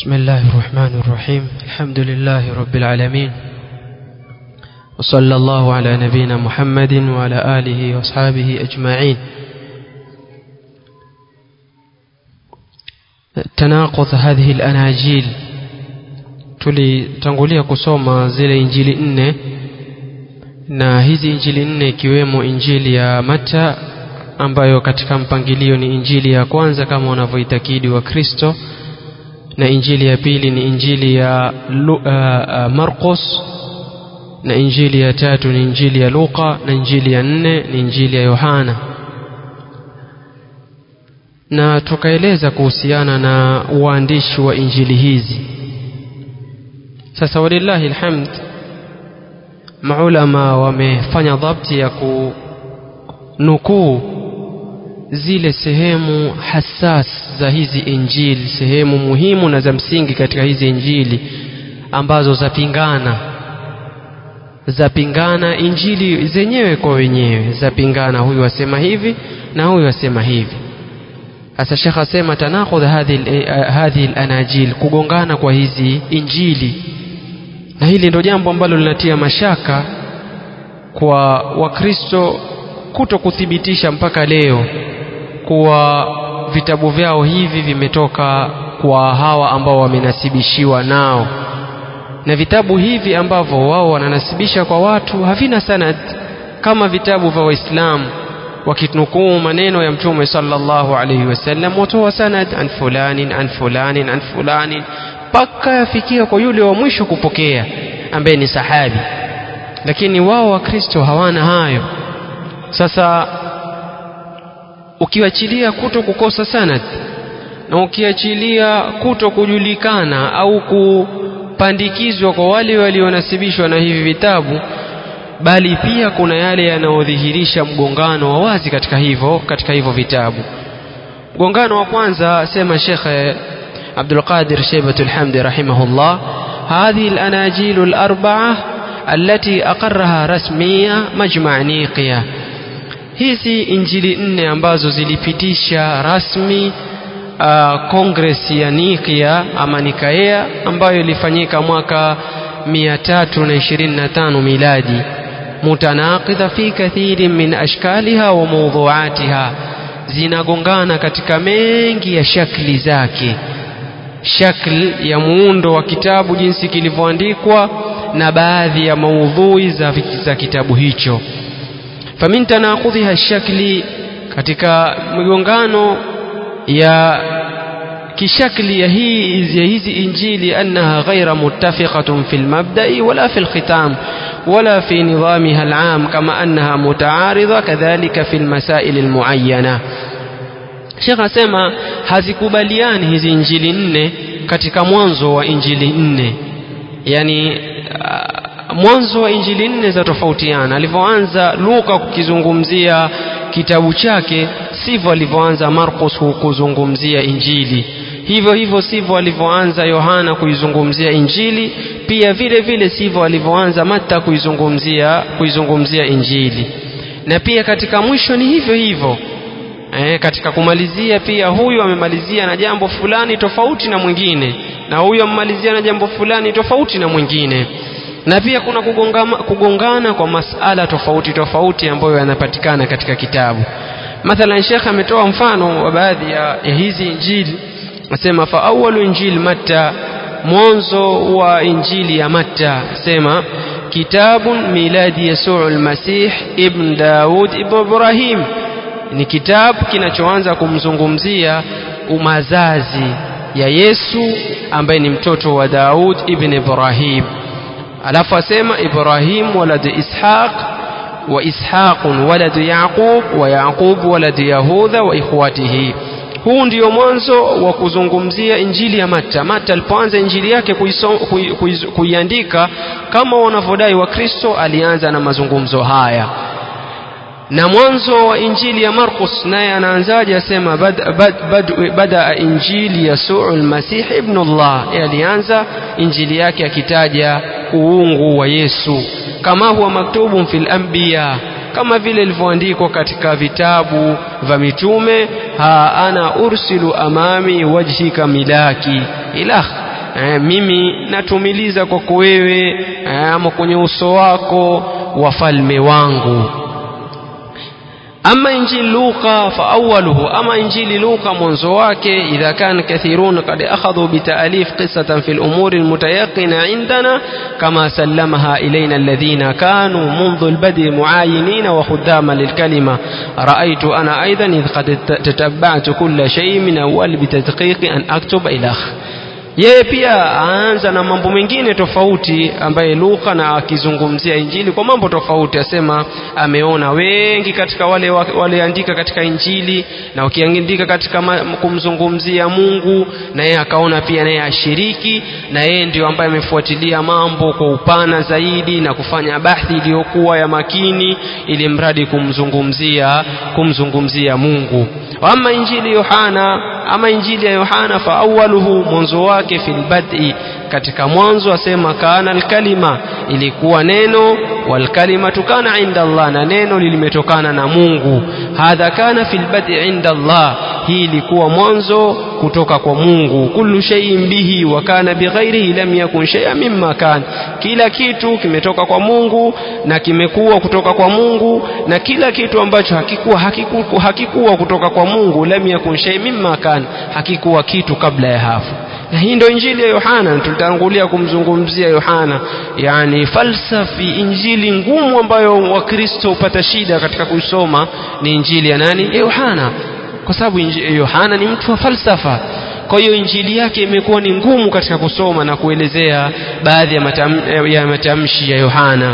بسم الله الرحمن الرحيم الحمد لله رب العالمين وصلى الله على نبينا محمد وعلى آله وأصحابه أجمعين تناقض هذه الأناجيل tulitangulia kusoma zile injili nne na hizi injili nne ikiwemo injili ya Mata ambayo katika mpangilio ni injili ya kwanza kama wanavyoitakidi wa Kristo na injili ya pili ni injili ya Lu, uh, uh, Marcos na injili ya tatu ni injili ya Luka na injili ya nne ni injili ya Yohana na tukaeleza kuhusiana na uandishi wa injili hizi sasa walillahi alhamd maulama wamefanya dhabti ya kunukuu zile sehemu hasas za hizi injili sehemu muhimu na za msingi katika hizi injili ambazo zapingana zapingana injili zenyewe kwa wenyewe zapingana huyu asema hivi na huyu asema hivi sasa shekh asema tanakhudh hadhihi lanajil kugongana kwa hizi injili na hili ndio jambo ambalo linatia mashaka kwa wakristo kuto kuthibitisha mpaka leo kuwa vitabu vyao hivi vimetoka kwa hawa ambao wamenasibishiwa nao na vitabu hivi ambavyo wao wananasibisha kwa watu havina sanad kama vitabu vya waislamu wakinukuu maneno ya mtume sallallahu alaihi wasallam watoa sanad an fulanin an fulanin an fulanin mpaka yafikia kwa yule wa mwisho kupokea ambaye ni sahabi lakini wao wakristo hawana hayo sasa ukiachilia kuto kukosa sanad na ukiachilia kuto kujulikana au kupandikizwa kwa wale walionasibishwa na hivi vitabu bali pia kuna yale yanayodhihirisha mgongano wa wazi katika hivyo katika hivyo vitabu mgongano wa kwanza sema shekhe عبد القادر شيبة الحمد رحمه الله هذه الأناجيل الأربعة التي أقرها رسمية مجمع نيقيا hizi injili nne ambazo zilipitisha rasmi uh, kongres ya Nikia ama Nikaea ambayo ilifanyika mwaka 325 miladi mutanaqidha fi kathirin min ashkaliha wa mawdhuatiha zinagongana katika mengi ya shakli zake shakl ya muundo wa kitabu jinsi kilivyoandikwa na baadhi ya maudhui za, za kitabu hicho famin tanaqudhiha shakli katika migongano ya kishakli ya hii ya hizi injili annaha ghaira muttafiqatun fi lmabdai wala fi lkhitam wala fi nidamiha alam kama annaha mutaaridha kadhalika fi lmasail almuayyana Sheikh asema hazikubaliani hizi injili nne katika mwanzo wa injili nne yani uh, mwanzo wa injili nne za tofautiana alivyoanza Luka kukizungumzia kitabu chake sivyo alivyoanza Markus kuzungumzia injili hivyo hivyo sivyo alivyoanza Yohana kuizungumzia injili pia vile vile sivyo alivyoanza Matta kuizungumzia kuizungumzia injili na pia katika mwisho ni hivyo hivyo e, katika kumalizia pia huyu amemalizia na jambo fulani tofauti na mwingine na huyu amemalizia na jambo fulani tofauti na mwingine na pia kuna kugongama, kugongana kwa masala tofauti tofauti ambayo yanapatikana katika kitabu mathalan shekh ametoa mfano wa baadhi ya, ya hizi injili asema fa awalu injili matta mwanzo wa injili ya matta sema kitabun miladi yasuu lmasih ibn daud ibn ibrahim ni kitabu kinachoanza kumzungumzia umazazi ya Yesu ambaye ni mtoto wa Daud ibn Ibrahim alafu asema Ibrahim walad Ishaq wa Ishaq walad Yaqub wa Yaqub walad Yahudha wa ikhwatihi huu ndio mwanzo wa kuzungumzia injili ya Mata. Mata alipoanza injili yake kuiandika kama wanavyodai wa Kristo, alianza na mazungumzo haya na mwanzo wa injili ya Markus naye anaanzaje asema bada bad, bad, bada injili yasuu almasih ibn Allah alianza injili yake akitaja uungu wa Yesu kama huwa maktubun fil anbiya kama vile ilivyoandikwa katika vitabu vya mitume ha ana ursilu amami wajhika milaki ilah eh, mimi natumiliza kwako wewe eh, ama kwenye uso wako wafalme wangu أما إنجيل لوقا فأوله أما إنجيل لوقا منذ واكي إذا كان كثيرون قد أخذوا بتأليف قصة في الأمور المتيقنة عندنا كما سلمها إلينا الذين كانوا منذ البدء معاينين وخداما للكلمة رأيت أنا أيضا إذ قد تتبعت كل شيء من أول بتدقيق أن أكتب إلى yeye pia aanza na mambo mengine tofauti ambaye Luka na akizungumzia Injili kwa mambo tofauti, asema ameona wengi katika wale waliandika katika Injili na wakiandika katika kumzungumzia Mungu, na yeye akaona pia naye ashiriki, na yeye ndio ambaye amefuatilia mambo kwa upana zaidi na kufanya bahthi iliyokuwa ya makini, ili mradi kumzungumzia kumzungumzia Mungu. Ama Injili Yohana, ama Injili ya Yohana fa awwaluhu mwanzo wake fil bad'i katika mwanzo asema kana alkalima ilikuwa neno walkalimatu kana inda Allah na neno limetokana na Mungu hadha kana fil bad'i inda Allah hii ilikuwa mwanzo kutoka kwa Mungu kullu shay'in bihi wa kana bighairihi lam yakun shay'an mimma kan kila kitu kimetoka kwa Mungu na kimekuwa kutoka kwa Mungu na kila kitu ambacho hakikuwa hakikuwa, hakikuwa kutoka kwa Mungu lam yakun shay'an mimma kan hakikuwa kitu kabla ya hapo na hii ndio injili ya Yohana tulitangulia kumzungumzia Yohana yani falsafi injili ngumu ambayo wakristo hupata shida katika kuisoma ni injili ya nani ya Yohana kwa sababu Yohana ni mtu wa falsafa kwa hiyo injili yake imekuwa ni ngumu katika kusoma na kuelezea baadhi ya, matam, ya matamshi ya Yohana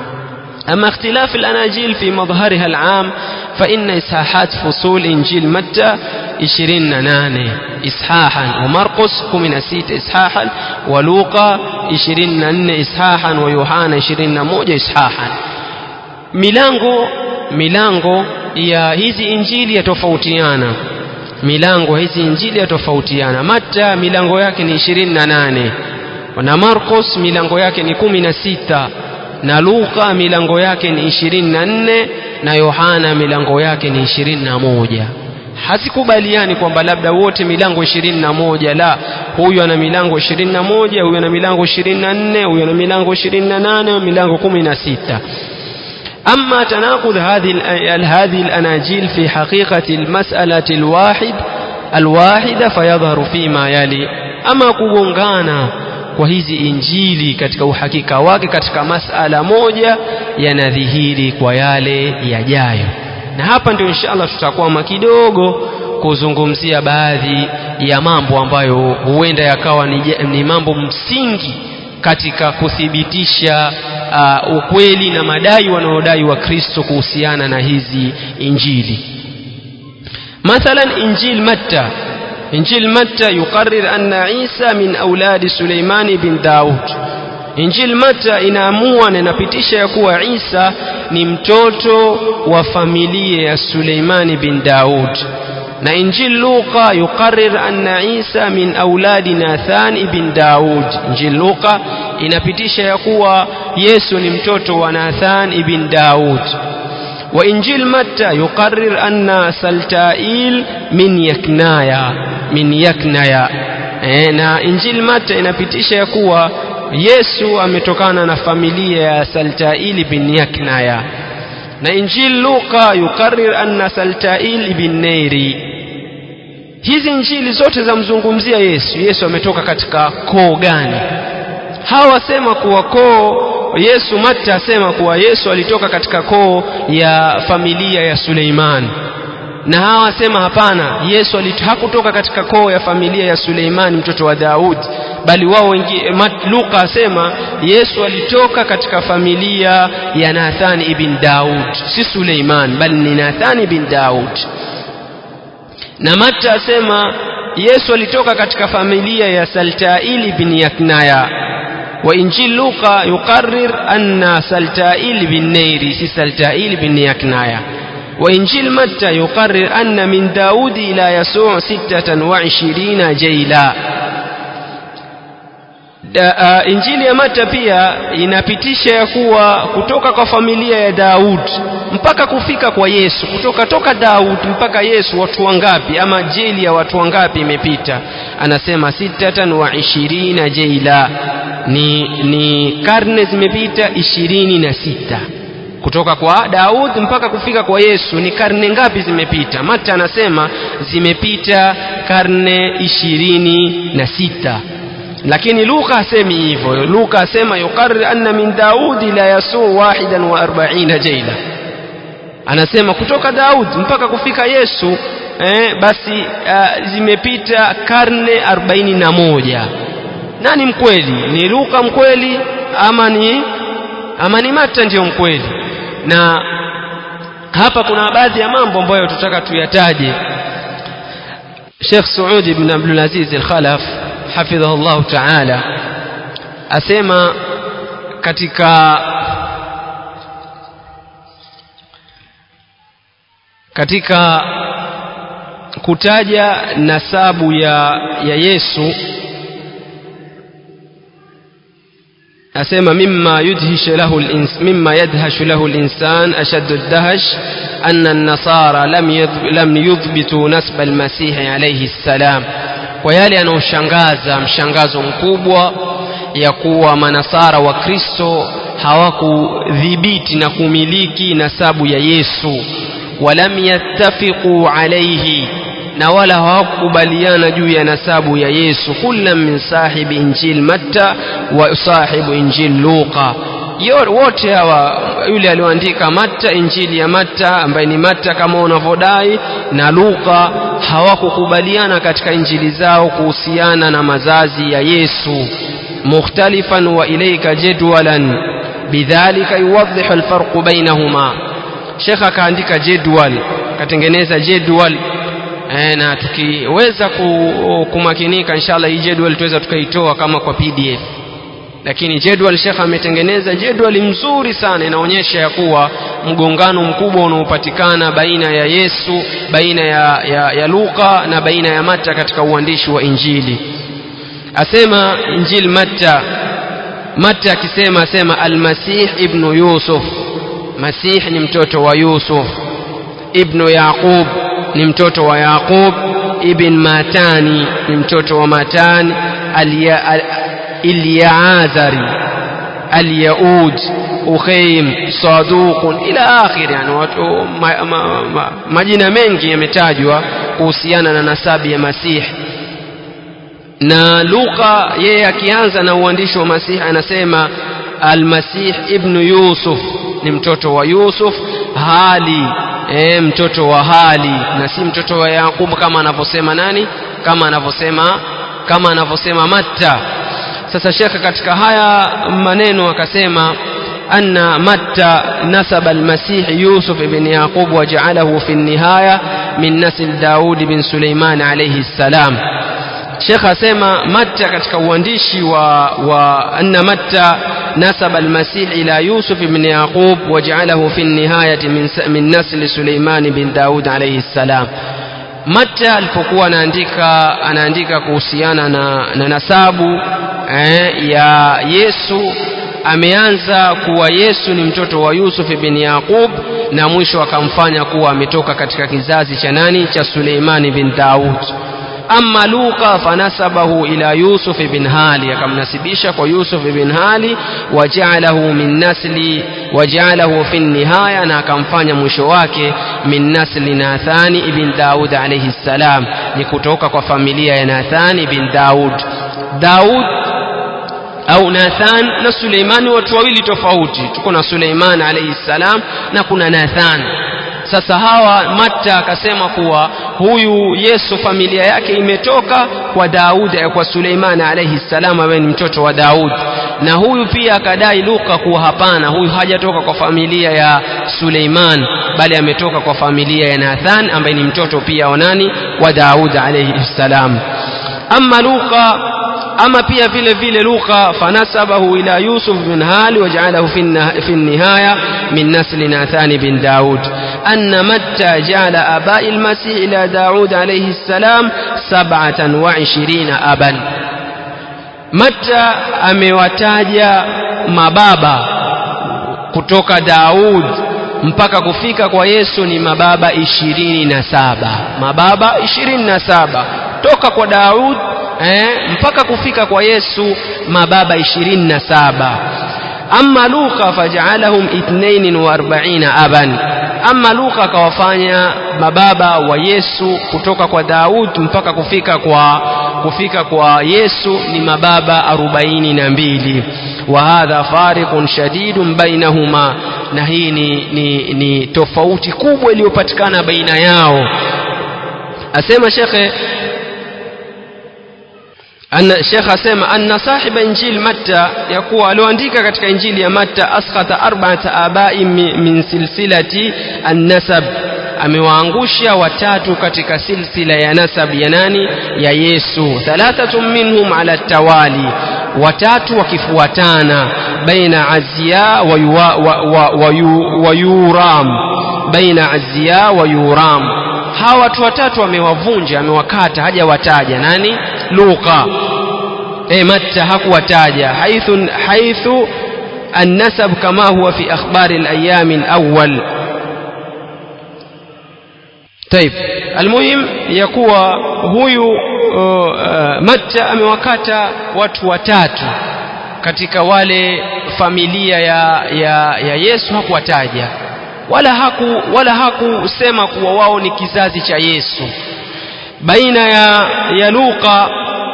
أما اختلاف الأناجيل في مظهرها العام فإن إصحاحات فصول إنجيل متى إشرين ناني إصحاحا ومرقس كمن سيت إصحاحا ولوقا إشرين نن إصحاحا ويوحنا إشرين موجة إصحاحا milango milango ya hizi injili yatofautiana milango hizi injili yatofautiana mata milango yake ni ishirini na nane na marcos milango yake ni kumi na sita na Luka milango yake ni ishirini na nne na Yohana milango yake ni ishirini na moja hazikubaliani kwamba labda wote milango ishirini na moja la huyu ana milango ishirini na moja huyu ana milango ishirini na nne huyu ana milango ishirini na nane milango kumi na sita أما تناقض هذه هذه الأناجيل في حقيقة المسألة الواحد الواحدة فيظهر فيما يلي أما كugongana kwa hizi injili katika uhakika wake katika masala moja yanadhihiri kwa yale yajayo na hapa ndio inshallah tutakwama kidogo kuzungumzia baadhi ya mambo ambayo huenda yakawa ni, ni mambo msingi katika kuthibitisha uh, ukweli na madai wanaodai wa Kristo kuhusiana na hizi injili mathalan injil matta إنجيل متى يقرر أن عيسى من أولاد سليمان بن داود Injili Mata inaamua na inapitisha ya kuwa Isa ni mtoto wa familia ya Suleimani bin Daud na Injili Luka yuqarrir anna Isa min auladi Nathan ibn Daud. Injili Luka inapitisha ya kuwa Yesu ni mtoto wa Nathan ibn Daud. وإنجيل متى يقرر أن سلتائيل من يكنايا من يكنايا na injili mata inapitisha ya kuwa yesu ametokana na familia ya saltaili bin yaknaya na injili luka yukarir anna saltail bin neiri hizi injili zote zamzungumzia yesu yesu ametoka katika koo gani hawa wasema kuwa koo Yesu Matta asema kuwa Yesu alitoka katika koo ya familia ya Suleiman na hawa wasema hapana Yesu hakutoka katika koo ya familia ya Suleiman mtoto wa Daud bali wao wengi Luka asema Yesu alitoka katika familia ya Nathan ibn Daud si Suleiman bali ni Nathan ibn Daud na Matta asema Yesu alitoka katika familia ya Saltail ibn Yaknaya وإنجيل لوقا يقرر أن سلتائيل بن نيري سي سلتائيل بن يكنايا وإنجيل متى يقرر أن من داود إلى يسوع ستة وعشرين جيلا uh, injili ya Mata pia inapitisha ya kuwa kutoka kwa familia ya Daud mpaka kufika kwa Yesu, kutoka toka Daud mpaka Yesu, watu wangapi ama jeli ya watu wangapi imepita? Anasema sitatan wa ishirina jeila, ni, ni karne zimepita ishirini na sita kutoka kwa Daud mpaka kufika kwa Yesu ni karne ngapi zimepita? Mata anasema zimepita karne ishirini na sita lakini Luka hasemi hivyo. Luka asema yuqarrir anna min Daudi la yasuu wahidan wa arbaina jaila, anasema kutoka Daud mpaka kufika Yesu eh, basi uh, zimepita karne arobaini na moja. Nani mkweli? Ni Luka mkweli ama ni ama ni Mata ndiyo mkweli? Na hapa kuna baadhi ya mambo ambayo tutaka tuyataje. Sheikh Saud ibn Abdul Aziz al-Khalaf hafidhahu llahu taala asema katika katika kutaja nasabu ya, ya Yesu asema mimma yudhish lahu mimma yadhashu lahu al-insan ashaddu ad-dahsh anna an-nasara lam lam yuthbitu nasba al-masih alayhi salam kwa yale yanayoshangaza mshangazo mkubwa ya kuwa manasara wa Kristo hawakudhibiti na kumiliki nasabu ya Yesu walam yattafiqu alayhi na wala hawakukubaliana juu ya nasabu ya Yesu kullam min sahibi injil Matta wa sahibu injil Luqa wote hawa yule alioandika Matta injili ya Matta ambaye ni Matta kama unavyodai na Luka hawakukubaliana katika injili zao kuhusiana na mazazi ya Yesu mukhtalifan wa ilayka jadwalan bidhalika yuwadhihu alfarqu bainahuma Sheikh akaandika jedwal katengeneza jedwal e, na tukiweza kumakinika inshallah hii jedwal tuweza tukaitoa kama kwa PDF lakini jedwal Sheikh ametengeneza jedwali mzuri sana inaonyesha ya kuwa mgongano mkubwa unaopatikana baina ya Yesu baina ya, ya, ya Luka na baina ya Matta katika uandishi wa Injili asema Injili Matta Matta akisema asema Almasih ibnu Yusuf Masih ni mtoto wa Yusuf ibnu Yaqub ni mtoto wa Yaqub ibn Matani ni mtoto wa Matani alia, al, اليعاذري اليؤود أخيم صادوق إلى آخر يعني majina mengi yametajwa kuhusiana na nasabi ya Masihi na Luka yeye akianza na uandishi wa Masihi anasema Almasih ibnu Yusuf ni mtoto wa Yusuf hali e, mtoto wa hali na si mtoto wa Yakubu kama anavyosema nani kama anavyosema kama anavyosema Matta sasa shekhe katika haya maneno akasema anna matta nasaba almasih yusuf ibn yaqub waja'alahu fi nihaya min nasl daud bin suleiman alayhi salam shekh asema matta katika uandishi wa, wa anna matta nasaba almasih ila yusuf ibn yaqub waja'alahu fi nihayati min, min nasl suleiman bin daud alayhi salam matta alipokuwa anaandika anaandika kuhusiana na, na nasabu eh, ya Yesu ameanza kuwa Yesu ni mtoto wa Yusuf bin Yaqub na mwisho akamfanya kuwa ametoka katika kizazi cha nani cha Suleimani bin Daud ama Luka fanasabahu ila Yusuf bin Hali akamnasibisha kwa Yusuf bin Hali wajaalahu min nasli wajaalahu fi nihaya na akamfanya mwisho wake min nasli Nathani ibn Daud alayhi salam ni kutoka kwa familia ya Nathani ibn Daud Daud au Nathan na Suleimani watu wawili tofauti tuko na Suleiman alayhi salam na kuna Nathan sasa hawa Matta akasema kuwa huyu Yesu familia yake imetoka kwa Daud kwa Suleiman alayhi salam ambaye ni mtoto wa Daud na huyu pia akadai Luka kuwa hapana huyu hajatoka kwa familia ya Suleiman bali ametoka kwa familia ya Nathan ambaye ni mtoto pia wa nani wa Daud alayhi salam ama Luka ama pia vile vile Luka fanasabahu ila Yusuf bin Hali wajaalahu fi nihaya min nasli Nathani bin Daud anna Matta jaala abai almasih ila Daud alayhi salam sab'atan wa ishirina aban Matta amewataja mababa kutoka Daud mpaka kufika kwa Yesu ni mababa ishirini na saba mababa ishirini na saba toka kwa Daud eh, mpaka kufika kwa Yesu mababa ishirini na saba ama Luka fajaalahum ithnain wa arbaina aban ama Luka akawafanya mababa wa Yesu kutoka kwa Daud mpaka kufika kwa kufika kwa Yesu ni mababa arobaini na mbili wa hadha fariqun shadidun bainahuma na hii ni, ni, ni tofauti kubwa iliyopatikana baina yao asema shekhe أن الشيخ أسمى أن صاحب إنجيل متى يقول لو عندك كتك إنجيل يا متى أسقط أربعة آباء من سلسلة النسب amewaangusha watatu katika silsila ya nasab ya nani ya Yesu thalathatun minhum ala tawali watatu wakifuatana baina azia wa, yuwa, wa, wa, wa, yu, wa yuram baina azia wa yuram hawa watu watatu amewavunja amewakata hajawataja nani Luka e Matta hakuwataja haithu haithu النسب كما هو في أخبار الأيام الأول طيب المهم يكوى huyu uh, Matta amewakata watu watatu katika wale familia ya, ya, ya Yesu hakuwataja wala haku wala hakusema kuwa wao ni kizazi cha Yesu baina ya, ya Luka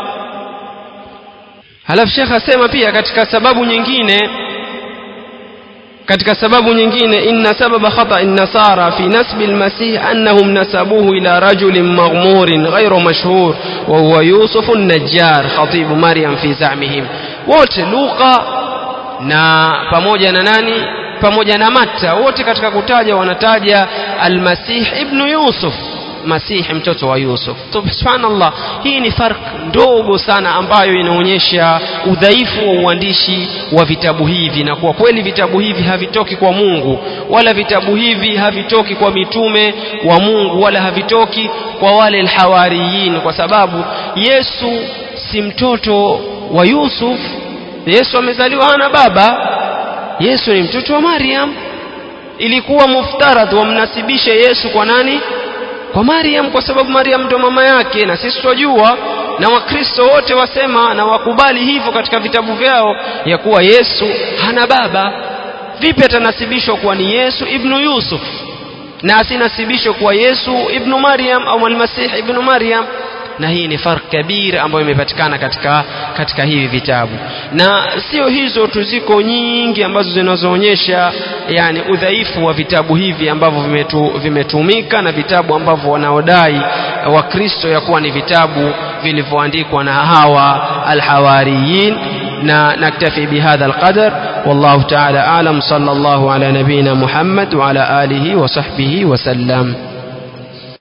halafu Sheikh asema pia katika sababu nyingine katika sababu nyingine inna sababa khata an-nasara fi nasbi al-masih annahum nasabuhu ila rajulin maghmurin ghayru mashhur wa huwa Yusuf an-Najjar khatib Maryam fi za'mihim wote Luka na pamoja na nani pamoja na Matta wote katika kutaja wanataja al-Masih ibn Yusuf Masihi mtoto wa Yusuf. Subhanallah, hii ni fark ndogo sana ambayo inaonyesha udhaifu wa uandishi wa vitabu hivi, na kwa kweli vitabu hivi havitoki kwa Mungu, wala vitabu hivi havitoki kwa mitume wa Mungu, wala havitoki kwa wale alhawariyin, kwa sababu Yesu si mtoto wa Yusuf. Yesu amezaliwa hana baba. Yesu ni mtoto wa Maryam. Ilikuwa muftaradh wamnasibishe Yesu kwa nani? kwa Maryam kwa sababu Maryam ndo mama yake na sisi twajua na wakristo wote wasema na wakubali hivyo katika vitabu vyao ya kuwa Yesu hana baba vipi atanasibishwa kuwa ni Yesu ibnu Yusuf na asinasibishwe kuwa Yesu ibnu Maryam au almasih ibnu Maryam na hii ni farq kabir ambayo imepatikana katika katika hivi vitabu na sio hizo tu ziko nyingi ambazo zinazoonyesha yani udhaifu wa vitabu hivi ambavyo vimetu, vimetumika na vitabu ambavyo wanaodai wakristo ya kuwa ni vitabu vilivyoandikwa na hawa alhawariyin na naktafi bihadha alqadar wallahu ta'ala alam sallallahu ala nabina muhammad wa ala alihi wa sahbihi wa sallam